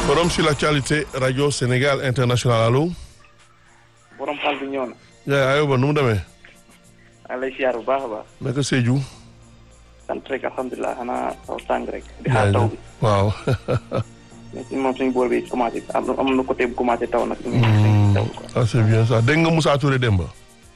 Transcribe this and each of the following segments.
Forum sur l'actualité Radio Sénégal International allo. borom xaal bi ñëw na. yaa ayoba nu mu demee. maa lay siyaar bu baax a baax. naka Sédhiou. sant rek alhamdulilah xanaa taw tàng rek. di xaar taw bi. waaw. mais si moom suñu boor bi commencé am am na côté bu commencé taw nag. taw quoi. ah c'est bien ça dégg nga Moussa Touré Demba.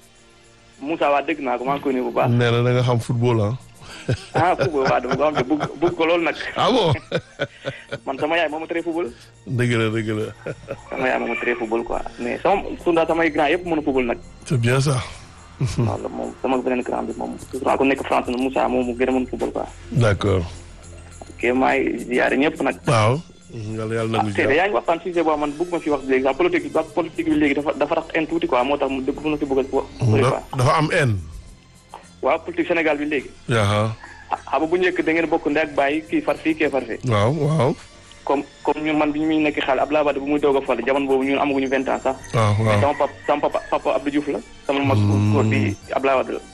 Moussa waa dégg naa ko maa ngi koy nuyu bu baax. nee na da nga xam football ah. ah football waa dama ko xam te bëgg bëgg ko loolu nag. ah bon. man sama yaay moo ma tere football. dëgg la dëgg la. sama yaay moo ma tere football quoi mais sama sunda samay grand yëpp mën a football nag. c'est bien ça. wala moom sama beneen grand bi moom surtout ku nekk France nag Moussa moom mu gën a mën football quoi. d'accord. ok maa ngi ziare ñëpp nag. waaw. yàlla yàlla ah nangu tey de yaa ngi waxtaan sujet boo man bëgg ma fi wax léegi sax politique bi politique bi léegi dafa dafa rax en tuuti quoi moo tax mu dëgg mën na si bëgg a bëri quoi. dafa am haine. waaw politique Sénégal bi léegi. yaa xam nga bu njëkk da ngeen bokk ndey ak bàyyi kii far fii kee far fee. waaw waaw. comme comme ñun man bi ñu muy nekk xale Abdoulaye Wade bu muy doog a fal jamono boobu ñun amaguñu vingt ans sax. waaw waaw sama papa sama papa papa Abdou Diouf la. sama mag góor bi Abdoulaye Wade la.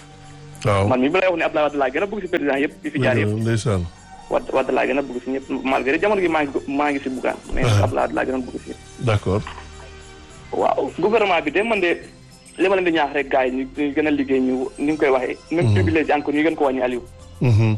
waaw. man mi bi lay wax ne Abdoulaye Wade laa gën a bëgg si président yëpp yi fi jaar yëpp. ndeysaan. Wade Wade laa gën a bëgg si ñëpp malgré jamono gi maa ngi maa ngi si buggaan. mais Abdoulaye Wade laa gën a bëgg si. d'accord. waaw gouvernement bi de man de li ma leen di ñaax rek gars yi ñu ñu gën a liggéey ñu ni nga koy waxee. même privilège encore ñu gën ko wàññi Aliou. Mhm.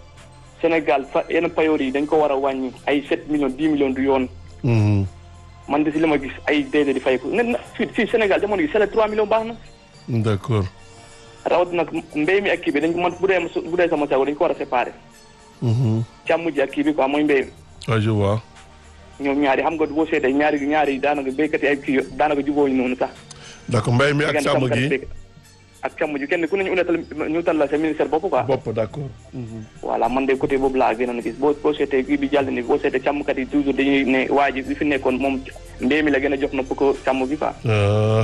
Sénégal fa yenn payoor yi dañ ko war a wàññi ay 7 millions 10 millions du yoon. Mhm. man de si li ma gis ay DG di fay ko ne na fii fii Sénégal jamono gi c'est 3 millions baax na. d'accord. rawatina nag mbéy mi ak kii bi dañ ko man bu dee bu dee sama sago dañ ko war a séparer. Mhm. càmm ji ak kii bi quoi mooy mbéy mi. ah je vois. ñoom ñaari xam nga boo seetee ñaari ñaari daanaka béykat yi ay kii daanaka jubóo ñu noonu sax. d'accord mbay mi ak diggante càmm sàmmkat gi. béykat. ak càmm ji kenn ku ne ñu unatal ñu tal la sa ministère bopp quoi. bopp d'accord. Mhm. voilà man de côté boobu laa gën a gis boo boo seetee kii bi jàll ni boo seetee càmmkat yi toujours dañuy ne waa ji bi fi nekkoon moom mbéy mi la gën a jox na pour ko càmm bi quoi. ah.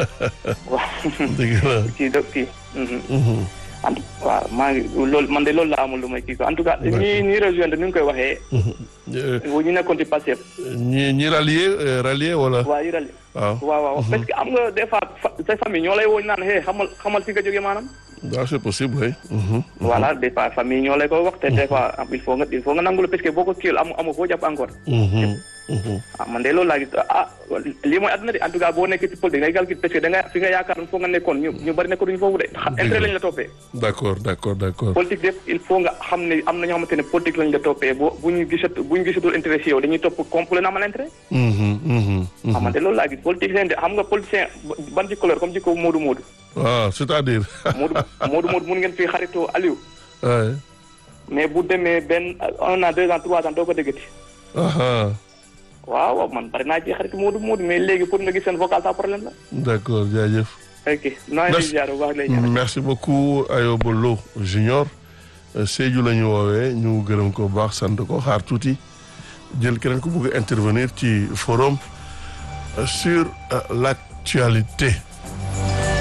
waaw dëgg la. kii do kii. mhm. Mhm. en tout waaw maa ngi loolu man de loolu la amul lu may kii quoi en tout cas ñi ñi rejoindre ni ñu koy waxee. Euh, ñu nekkoon ci Pastef. ñi ñi rallier euh, rallier wala. waa yi rali waaw. waaw waaw parce que am nga des fois fa- sa famille ñoo lay woo ñu naan hey xamal xamal fi nga jógee maanaam. waaw c'est possible oui. Mhm. voilà des fois famille ñoo lay ko wax te des fois il faut nga il faut nga nangul parce que boo ko kiiwul amu amu foo jàpp encore. Mhm. Mhm. ah man de loolu laa gis ah lii mooy àdduna de en tout cas boo nekkee ci politique ngay calcul parce que da nga fi nga yaakaar foo nga nekkoon ñu ñu bari nekkoon duñu foofu de. xa intérêt lañ la toppee. d'accord d'accord d'accord. politique def il faut nga xam ne am na ñoo xamante ne politique lañ la toppee boo bu ñu gisat bu ñu gisatul intérêt si yow dañuy topp complet na amal intérêt. Mhm. Mhm. xam Mhm. nga de loolu laa gis politique leen de xam nga politicien ban jikko la comme jikko Moodu Moodu. ah c'est-à-dire. Moodu Moodu Moodu mun ngeen fi xaritoo Aliou. ouais. mais bu demee benn un an deux ans trois ans doo ko déggati. aha waaw waaw man bari naa ci xarit Moodu Moodu mais léegi pour nga gis seen vocal ça problème la. d'accord jaajëf. ok naa ngi lay ziar bu baax lay ñaan. merci beaucoup Ayoba Lo Junior Euh, Sédhiou la ñu woowee ñu gërëm ko bu baax sant ko xaar tuuti jël keneen ku bëgg a intervenir ci forum euh, sur euh, l'actualité